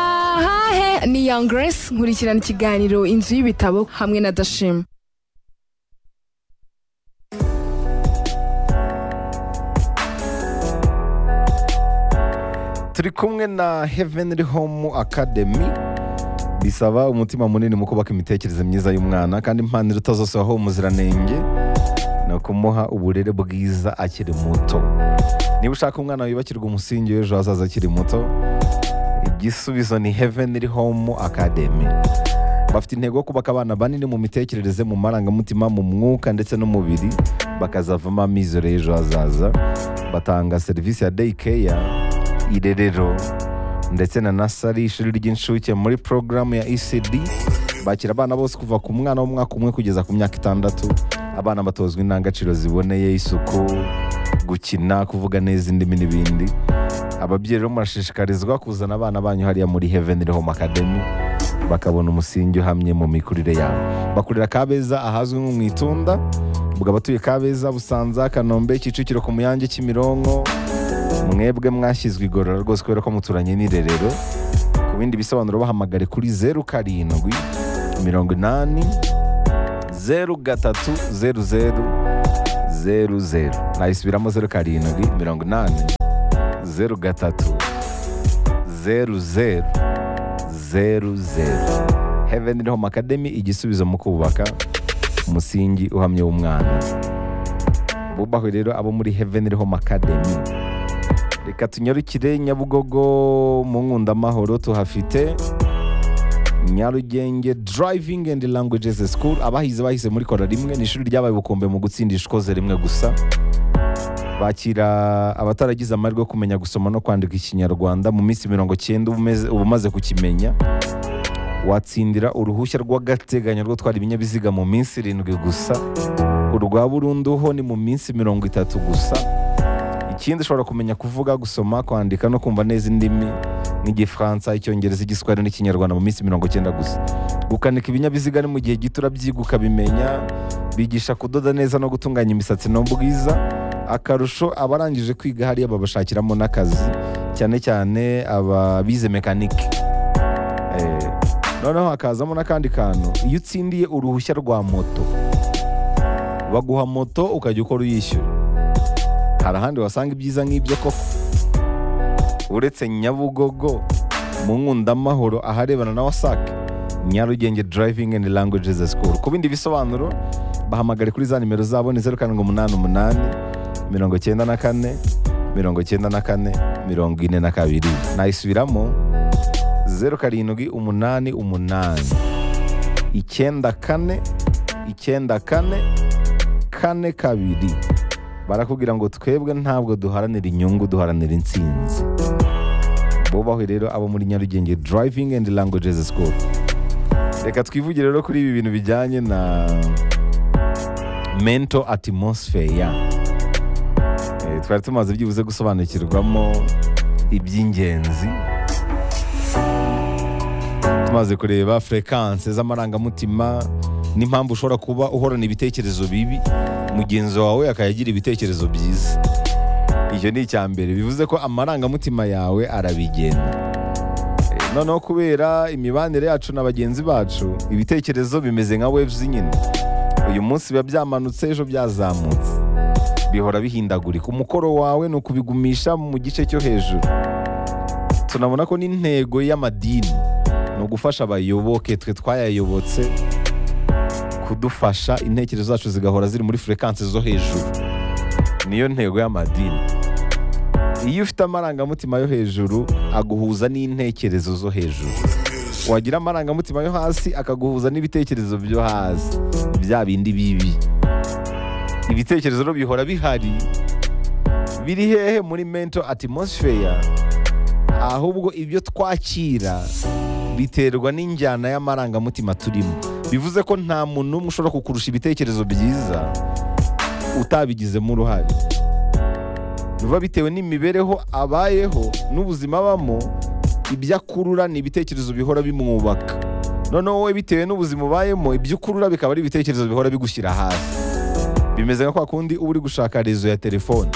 atahahe ni Young Grace nkurikirana ikiganiro inzu y'ibitabo hamwe na Dashima turi kumwe na heavenly home academy bisaba umutima munini mu kubaka imitekerereze myiza y'umwana kandi impanuro utazosohoho umuziranenge ni ukumuha uburere bwiza akiri muto niba ushaka umwana wibakirwa umusingi w'ejo hazaza akiri muto igisubizo ni heavenly home academy bafite intego yo kubaka abana banini mu mitekerereze mu marangamutima mu mwuka ndetse n'umubiri bakazavamo amizero y'ejo hazaza batanga serivisi ya day care irerero ndetse na nasari ishuri ry'incuke muri porogaramu ya ecd bakira abana bose kuva ku mwana w'umwaka umwe kugeza ku myaka itandatu abana batozwa indangagaciro ziboneye isuku gukina kuvuga neza indimi n'ibindi ababyeyi rero murashishikarizwa kuzana abana banyu hariya muri heavenly home academy bakabona umusingi uhamye mu mikurire yabo bakurira kabeza ahazwi nko mu itunda bukaba batuye kabeza busanza kanombe kicukiro ku muyange kimironko mwebwe mwashyizwe igorora rwose kubera ko muturanye n'irerero ku bindi bisobanuro bahamagare kuri zeru karindwi mirongo inani zeru gatatu zeru zeru zeru zeru nayisubiramo zeru karindwi mirongo inani zeru gatatu zeru zeru zeru zeru heavenly home academy igisubizo mu kubaka umusingi uhamye w'umwana bubahwe rero abo muri heavenly home academy reka tunyarukire nyabugogo mu nkundamahoro tuhafite nyarugenge driving and languages school abahize bahize muri kora rimwe ni ishuri ryabaye ubukombe mu gutsindisha ikoze rimwe gusa bakira abataragize amahirwe yo kumenya gusoma no kwandika ikinyarwanda mu minsi mirongo cyenda uba umaze kukimenya watsindira uruhushya rw'agateganyo rwo gutwara ibinyabiziga mu minsi irindwi gusa urwa burunduho ni mu minsi mirongo itatu gusa ikindi ushobora kumenya kuvuga gusoma kwandika no kumva neza indimi nk'igifaransa icyongereza igiswahili n'ikinyarwanda mu minsi mirongo icyenda gusa gukanika ibinyabiziga ni mu gihe gito urabyiga ukabimenya bigisha kudoda neza no gutunganya imisatsi n'ubwiza akarusho abarangije kwiga hariya babashakiramo n'akazi cyane cyane ababize mekanike noneho hakazamo n'akandi kantu iyo utsindiye uruhushya rwa moto baguha moto ukajya ukora uyishyura hari ahandi wasanga ibyiza nk'ibyo koko uretse nyabugogo mu nkundamahoro aharebana na wasake nyarugenge driving and languages school ku bindi bisobanuro bahamagare kuri za nimero zabo ni zeru karindwi umunani umunani mirongo cyenda na kane mirongo cyenda na kane mirongo ine na kabiri nayisubiramo zeru karindwi umunani umunani icyenda kane icyenda kane kane kabiri barakubwira ngo twebwe ntabwo duharanira inyungu duharanira insinzi bubahwe rero abo muri nyarugenge driving and languages school reka twivugire rero kuri ibi bintu bijyanye na mental atmosphere Eh, twari tumaze byibuze gusobanukirwamo iby'ingenzi tumaze kureba frekance z'amarangamutima n'impamvu ushobora kuba uhorana ibitekerezo bibi mugenzi wawe akayagira ibitekerezo byiza icyo ni icya mbere bivuze ko amarangamutima yawe arabigenda Eh, noneho kubera imibanire yacu na bagenzi bacu ibitekerezo bimeze nka waves nyine uyu munsi biba byamanutse ejo byazamutse bihora bihindagurika umukoro wawe ni ukubigumisha mu gice cyo hejuru tunabona ko n'intego y'amadini ni ugufasha abayoboke twe twayayobotse kudufasha intekerezo zacu zigahora ziri muri furekansi zo hejuru niyo ntego y'amadini iyo ufite amarangamutima yo hejuru aguhuza n'intekerezo zo hejuru wagira amarangamutima yo hasi akaguhuza n'ibitekerezo byo hasi bya bindi bibi ibitekerezo rero bihora bihari biri hehe muri mento atmosphere ahubwo ibyo twakira biterwa n'injyana y'amarangamutima turimo bivuze ko nta muntu n'umwe ushobora kukurusha ibitekerezo byiza utabigizemo uruhare biba bitewe n'imibereho abayeho n'ubuzima abamo ibyo akurura ni ibitekerezo bihora bimwubaka noneho wowe bitewe n'ubuzima ubayemo ibyo ukurura bikaba ari ibitekerezo bihora bigushyira hasi bimeze nka kwa kundi uba uri gushaka rezo ya telefone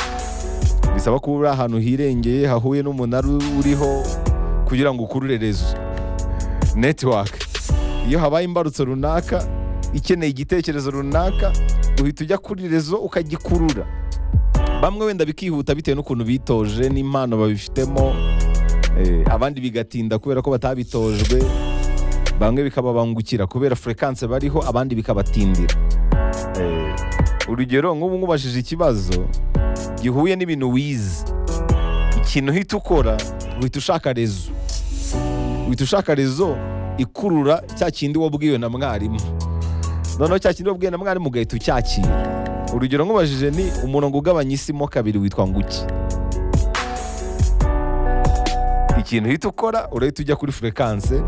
bisaba kuba uri ahantu hirengeye hahuye n'umunara uriho kugira ngo ukurure rezo netiwaka iyo habaye imbarutso runaka ikeneye igitekerezo runaka uhita ujya kuri rezo ukagikurura bamwe wenda bikihuta bitewe n'ukuntu bitoje n'impano babifitemo eh, abandi bigatinda kubera ko batabitojwe bamwe bikababangukira kubera furekanse bariho abandi bikabatindira Eh, urugero nk'ubu nkubajije ikibazo gihuye n'ibintu wize ikintu uhita ukora uhita ushaka rezo uhita ushaka rezo ikurura cya kindi wabwiwe na mwarimu noneho cya kindi wabwiwe na mwarimu ugahita ucyakira urugero nkubajije ni umurongo ugabanya isi mo kabiri witwa nguki ikintu uhita ukora urahita ujya kuri furekanse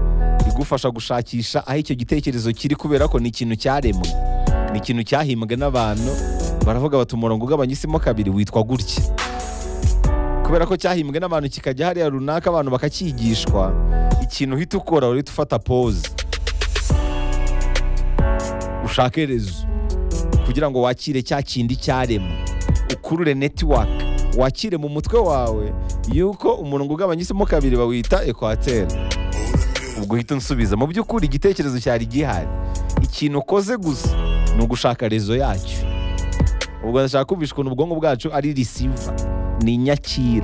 igufasha gushakisha aho icyo gitekerezo kiri kubera ko ni ikintu cyaremwe ni ikintu cyahimbwe n'abantu baravuga bati umurongo ugabanya isi mo kabiri witwa gutya kubera ko cyahimbwe n'abantu kikajya hariya runaka abantu bakacyigishwa ikintu uhita ukora urahita ufata pose ushake rezo kugira ngo wakire cya kindi cyaremwe ukurure netiwaka wakire mu mutwe wawe yuko umurongo ugabanya isi mo kabiri bawita ekwateri ubwo uhita unsubiza mu by'ukuri igitekerezo cyari gihari ikintu ukoze gusa ni ugushaka rezo yacyo ubwo ndashaka kumvisha ukuntu ubwonko bwacu ari risiva ni inyakira